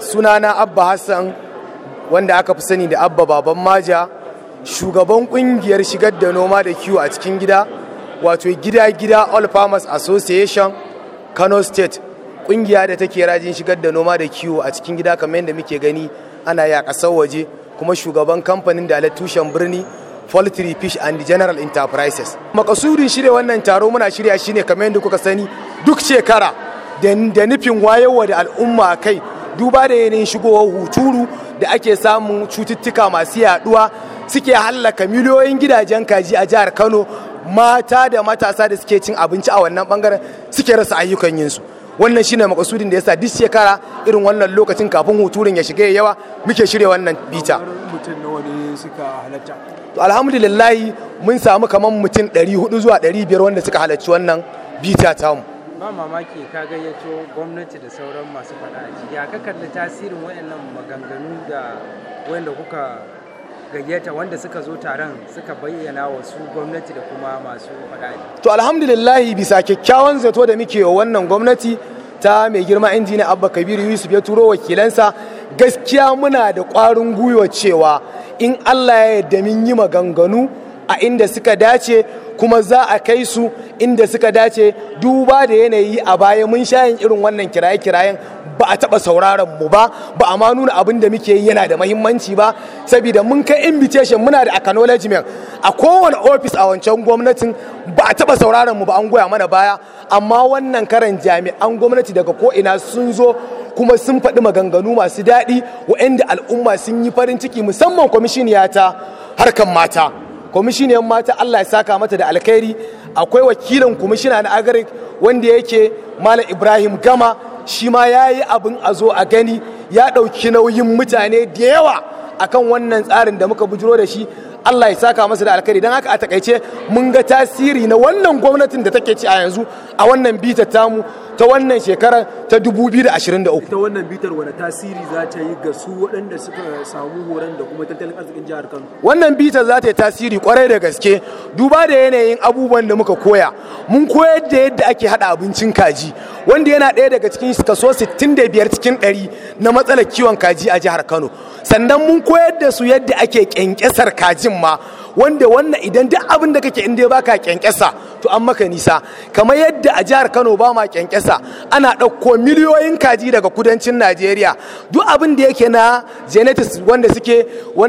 sunana abba hassan wanda aka fi sani da abba baban maja shugaban kungiyar shigar da noma da kiwo a cikin gida wato gida-gida all farmers association kano state kungiya da take rajin shigar da noma da kiwo a cikin gida kamar yadda muke gani ana yi a ƙasar waje kuma shugaban kamfanin da tushen birni poultry fish and general enterprises makasudin shirya wannan taro muna shirya shine kamar yadda kuka sani duk shekara da nufin wayarwa da al'umma kai duba da yanayin shigowar huturu da ake samun cututtuka masu yaduwa suke hallaka miliyoyin gidajen kaji a jihar kano mata da matasa da suke cin abinci a wannan bangaren suke rasa ayyukan yinsu wannan shine makasudin da yasa duk shekara irin wannan lokacin kafin huturin ya shiga yawa muke shirya wannan bita mutum nawa ne suka halatta to alhamdulillahi mun samu kamar mutum 400 zuwa 500 wanda suka halarci wannan bita tamu ba mamaki ka gayyato gwamnati da sauran masu faɗa a ciki ya ka kalli tasirin wayannan maganganu da wanda kuka gayyata wanda suka zo taron suka bayyana wa su gwamnati da kuma masu faɗa a ciki to alhamdulillahi bisa kyakkyawan zato da muke wa wannan gwamnati ta mai girma injiniya abba kabiru yusuf ya turo wakilansa gaskiya muna da ƙwarin gwiwa cewa in allah ya yarda mun yi maganganu a inda suka dace kuma za a kai su inda suka dace duba da yanayi a baya mun sha yin irin wannan kiraye-kirayen ba a taɓa sauraron mu ba ba a ma nuna abin da muke yi yana da mahimmanci ba saboda mun kai invitation muna da acknowledgement a kowane ofis a wancan gwamnatin ba a taɓa sauraron mu ba an goya mana baya amma wannan karan jami'an gwamnati daga ko'ina sun zo kuma sun faɗi maganganu masu daɗi wa'anda al'umma sun yi farin ciki musamman kwamishiniya ta harkan mata kwamishiniyar mata Allah ya saka mata da alkhairi akwai wakilin kwamishina na agarik wanda yake malam ibrahim gama shi ma ya yi abin a zo a gani ya ɗauki nauyin mutane da yawa akan wannan tsarin da muka bujiro da shi Allah ya saka masa da alkhairi don haka a takaice mun ga tasiri na wannan gwamnatin da take ci a yanzu a wannan bita tamu ta wannan shekarar ta 2023 ita wannan bitar wani tasiri za ta yi ga su waɗanda suka samu horon da kuma tattalin arzikin jihar kano wannan bitar za ta yi tasiri kwarai da gaske duba da yanayin abubuwan da muka koya mun koyar da yadda ake hada abincin kaji wanda yana ɗaya daga cikin kaso 65 cikin 100 na matsalar kiwon kaji a jihar kano sannan mun koyar da su yadda ake kyankyasar kajin ma wanda wannan idan duk abin da kake inda baka kyankyasa to an maka nisa kamar yadda a jihar Kano ba ma kyankyasa ana ɗauko miliyoyin kaji daga kudancin Najeriya duk abin da yake na genetics wanda suke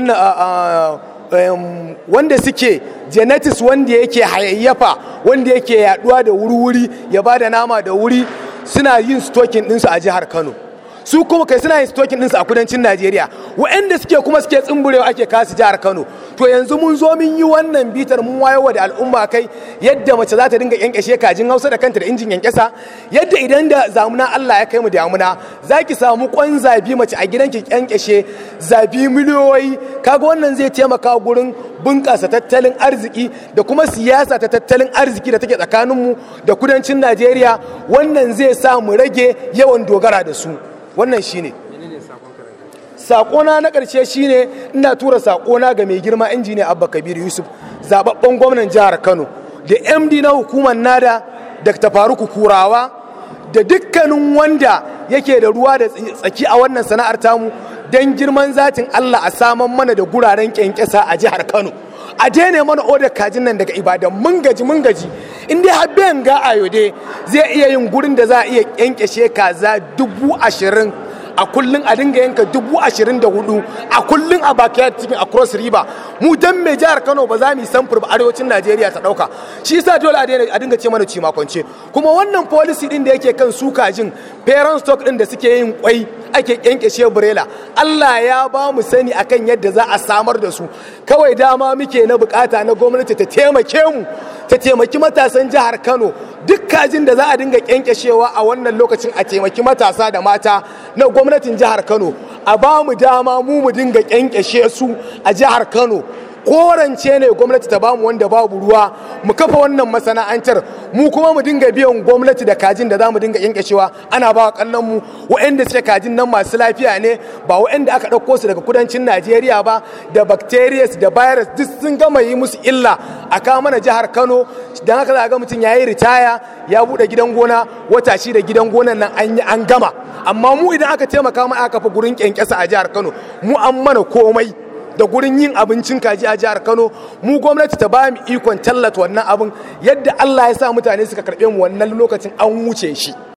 wannan wanda suke genetics wanda yake hayayyafa wanda yake yaduwa da wuri-wuri ya ba da nama da wuri suna yin stokin ɗinsu a jihar Kano su kuma kai suna yin stokin ɗinsu a kudancin Najeriya waɗanda suke kuma suke tsumburewa ake kasu jihar Kano to yanzu mun zo mun yi wannan bitar mun wayo da al'umma kai yadda mace za ta dinga kyankyashe kajin Hausa da kanta da injin kyankyasa yadda idan da zamuna Allah ya kai mu damuna za ki samu kwan zabi mace a gidanki kyankyashe zabi miliyoyi kaga wannan zai taimaka gurin bunƙasa tattalin arziki da kuma siyasa ta tattalin arziki da take tsakaninmu da kudancin Najeriya wannan zai sa mu rage yawan dogara da su wannan shine sakona na ƙarshe shine ina tura sakona ga mai girma injiniya abba kabir yusuf zababben gwamnan jihar kano da md na hukumar nada dr faruku kurawa da dukkanin wanda yake da ruwa da tsaki a wannan sana'ar tamu don girman zatin allah a saman mana da guraren kyankyasa a jihar kano a daina mana odar kajin nan daga ibadan mun gaji mun gaji in dai har bayan ga ayode zai iya yin gurin da za a iya kyankyashe kaza dubu ashirin a kullum a dinga yanka dubu ashirin da hudu a kullum a backyard cikin a cross river mu dan mai jihar kano ba za mu yi samfur ba arewacin najeriya ta dauka shi yasa dole a dinga ce mana ci makonce kuma wannan policy din da yake kan su kajin parent stock din da suke yin kwai ake kyankyashe burela allah ya ba mu sani akan yadda za a samar da su kawai dama muke na bukata na gwamnati ta taimake mu ta taimaki matasan jihar kano duk kajin da za a dinga kyankyashewa a wannan lokacin a taimaki matasa da mata na gwamnatin jihar kano a ba mu dama mu mu dinga kyankyashe su a jihar kano korance ne gwamnati ta bamu wanda babu ruwa mu kafa wannan masana'antar mu kuma mu dinga biyan gwamnati da kajin da za mu dinga yankashewa ana ba wa kallon mu waɗanda suke kajin nan masu lafiya ne ba waɗanda aka ɗauko su daga kudancin najeriya ba da bacterias da virus duk sun gama yi musu illa a kawo mana jihar kano don haka za ga mutum ya yi ritaya ya buɗe gidan gona wata shi da gidan gonan nan an yi an gama amma mu idan aka taimaka ma aka kafa gurin kyankyasa a jihar kano mu an mana komai da gurin yin abincin kaji a jihar Kano mu gwamnati ta ba mu ikon tallata wannan abin yadda Allah ya sa mutane suka karɓe mu wannan lokacin an wuce shi